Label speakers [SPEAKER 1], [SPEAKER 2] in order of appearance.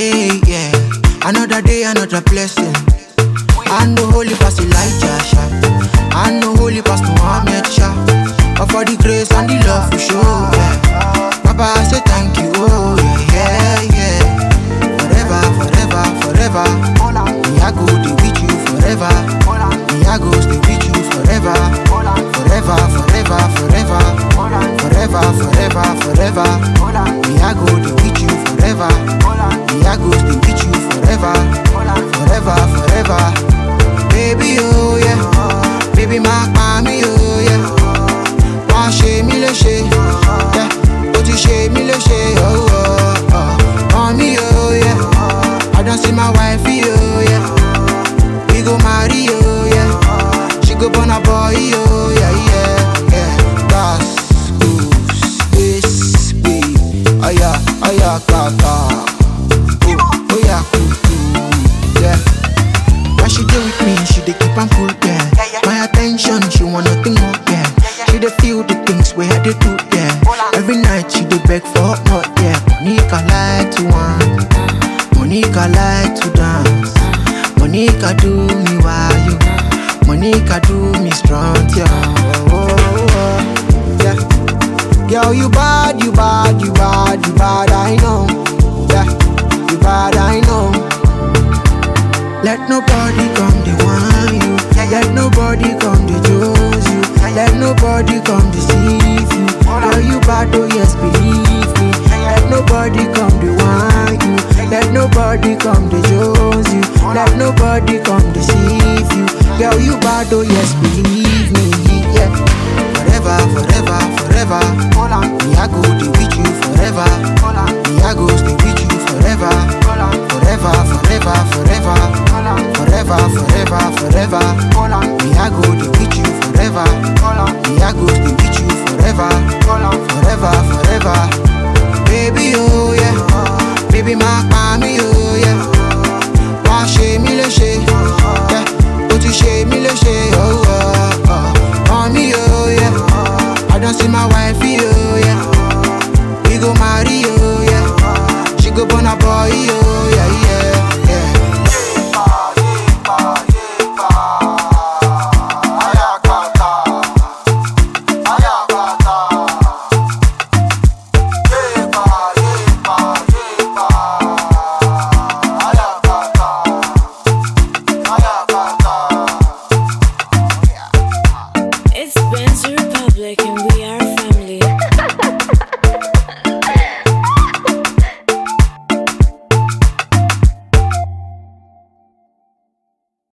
[SPEAKER 1] day, yeah. Another day, another blessing. I know holy past Elijah, Sha. I know holy past Muhammad, Sha. But for the grace and the love we show, yeah. Papa, I say thank you, oh, yeah, yeah, yeah. Forever, forever, forever. Me, I go stay with you forever. Me, I go stay with you forever. Forever, forever, forever. Forever, forever, forever. Me, I go stay with you forever. Me, I go stay with you forever. Forever, forever. Baby, oh yeah. Baby, my mommy, oh yeah. Wọ́n ṣe mí léṣe, yeah. ó ti ṣe mí léṣe, oh, oh, oh. Mommy, oh yeah. I don't see my wife, oh yeah. We go marry, oh yeah. She go born a boy, oh yeah, yeah, yeah. That's goose, this babe. Oh yeah, oh yeah, kaka. Oh, oh yeah, kuku, yeah. When she dey with me, she dey keep am cool, yeah. My attention, she want nothing more, yeah. She dey feel the things where I dey do, yeah. Every night she dey beg for more, yeah. Monica like to want, Monica like to dance, Monica do me why you, Monica do me strong, yeah. Oh, oh, oh, yeah. Girl, you bad, you bad, you bad, you bad, I know, yeah. You bad, I know. Let nobody come to whine you. Let nobody come to jose you. Let nobody come deceive you. Girl, you bad, oh yes, believe me. Let nobody come to whine you. Let nobody come to jose you. Let nobody come deceive you. Girl, you bad, oh yes, believe me. Yeah. Forever, forever, forever. Me, I go stay with you forever. Me, I go stay with you forever. Forever, forever, forever. Forever, forever, forever. Me, I go stay with you forever. Me, I go stay with you forever. Forever, forever. Baby, oh yeah. Baby, my mommy, oh yeah. Wọ́n ṣe mí léṣe, yeah. ó ti ṣe mí léṣe, oh, oh, oh. Mommy, oh yeah. I don't see my wife, oh yeah. We go marry, oh yeah. She go born a boy, oh